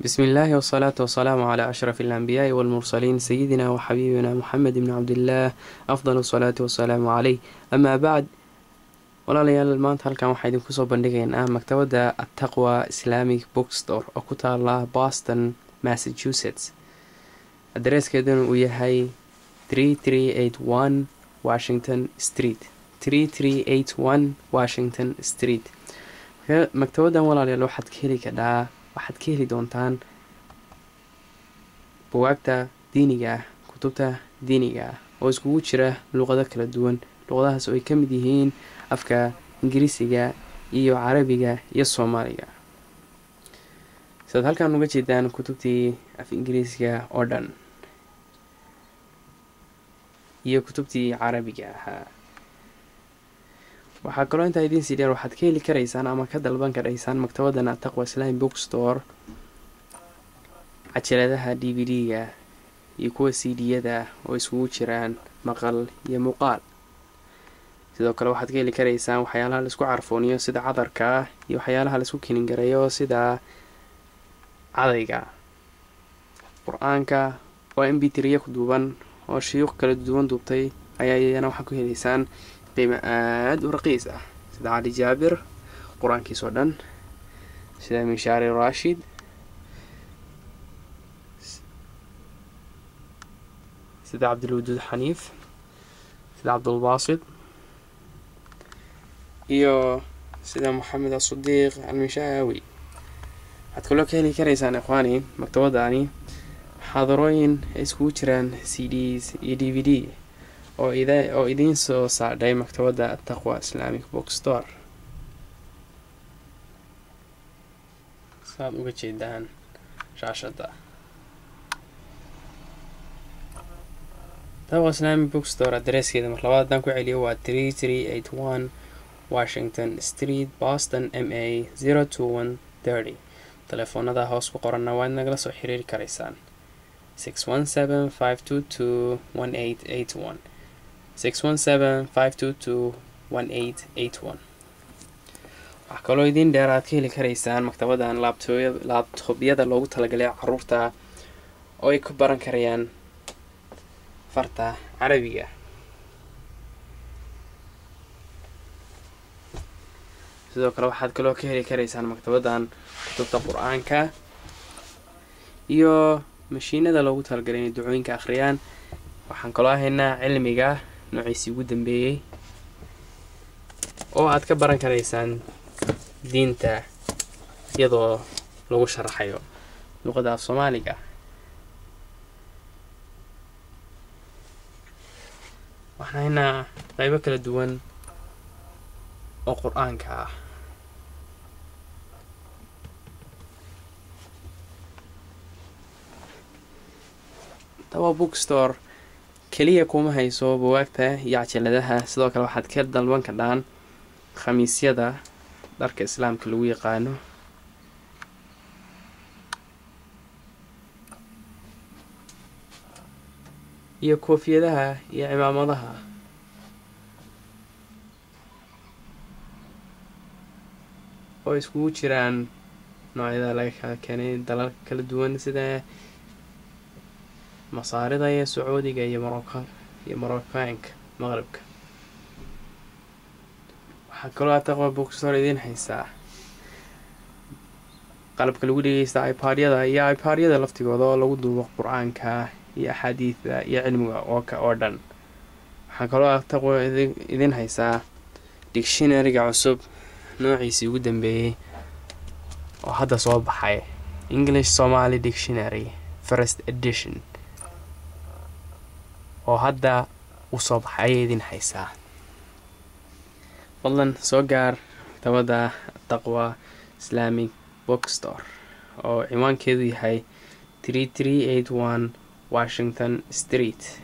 بسم الله والصلاة والسلام على أشرف الأنبياء والمرسلين سيدنا وحبيبنا محمد بن عبد الله أفضل الصلاة والسلام عليه أما بعد walaalayaal maanta halkan waxaa idinku soo bandhigaynaa maktabadda attaqwa islamic bookstore oo ku taala boston massachusetts adareeskeeduna uu yahay washington street washington street maktabaddan walaalayaal waxaad ka heli kadhaa waxaad ka heli doontaan buwaagta diiniga ah kutubta diiniga ah oo iskugu jira luqado kala duwan luqadahaas oo ay ka mid yihiin afka ingiriisiga iyo carabiga iyo soomaaliga sidaad halkan uga jeedaan kutubtii af ingiriisiga oo dhan iyo kutubtii carabiga ahaa waxaa kaloo intaa idiin sii dheer waxaad ka heli karaysaan ama ka dalban karaysaan maktabaddan ataqwa islami bookstore cajaladaha d v d-ga iyo kuwa c d-yada oo iskugu jiraan maqal iyo muuqaal sidoo kale waxaad ka heli karaysaan waxyaalaha laisku carfooniyo sida cadarka iyo waxyaalaha laisku kiningareeyo sida cadayga qur-aanka waa in bitriya ku duuban oo shiyuuq kala duwan duubtay ayaa iyana waxaad ku helaysaan qiimo aada u raqiis ah sida cali jaabir qur-aankiis oo dhan sida mishaari rashid sida cabdilwaduud xaniif sida cabdulbaasid iyo sida moxamed asudiiq almishaawi waxaad kaloo ka heli karaysaan ikhwaani maktabadani xaadarooyin ay iskugu jiraan c ds iyo d v d oo oo idiin soo saadhay maktabadda ataqwa islamic bookstore saaad uga jeedaan shaashada taqwa islamic bookstore adareeskeeda mar labaad haddaan ku celiyo waa tree tree eight one washington street boston m a zero two one thirty telefoonada hoos ku qoranna waad nagala soo xiriiri karaysaan six one seven five two two one eight eight one six one seven five two two one eight eight one waxaa kaloo idiin dheer aad ka heli karaysaan maktabaddan laabtoobyada loogu talagalay caruurta oo ay ku baran karayaan farta carabiga sidoo kale waxaad kaloo ka heli karaysaan maktabaddan kutubta qur-aanka iyo mashiinada loogu talagalay inay ducooyinka akhriyaan waxaan kaloo haynaa cilmiga noociisii ugu dambeeyey oo aad ka baran karaysaan diinta iyadoo lagu sharaxayo luqada af soomaaliga waxaan haynaa qeybo kala duwan oo qur-aanka ah tawa bookstore keliya kuma hayso buwaagta iyo cajaladaha sidoo kale waxaad ka dalban kadhaan khamiisyada dharka islaamka lagu yaqaano iyo koofiyadaha iyo cimaamadaha oo iskugu jiraan noocyada laga kala keenay dalalka kala duwan sida masaarida iyo sacuudiga iyo morocco iyo moroccaanka maqribka waxaa kaloo ataqwa bookstore idiin haysaa qalabka lagu dhegeysta ipadyada iyo ipadyada laftigooda oo lagu duubo qur-aanka iyo axaadiida iyo cilmiga ooka oo dhan waxaa kaloo ataqwa idiin haysaa dictionaryga cusub noociisii ugu dambeeyey oo hadda soo baxay english somaly dictionary first edition oo hadda uu soo baxay ayay idin haysaa fadlan soo gaar maktabadda taqwa islamic bookstore oo ciwaankeedu yahay tree tree eight one washington street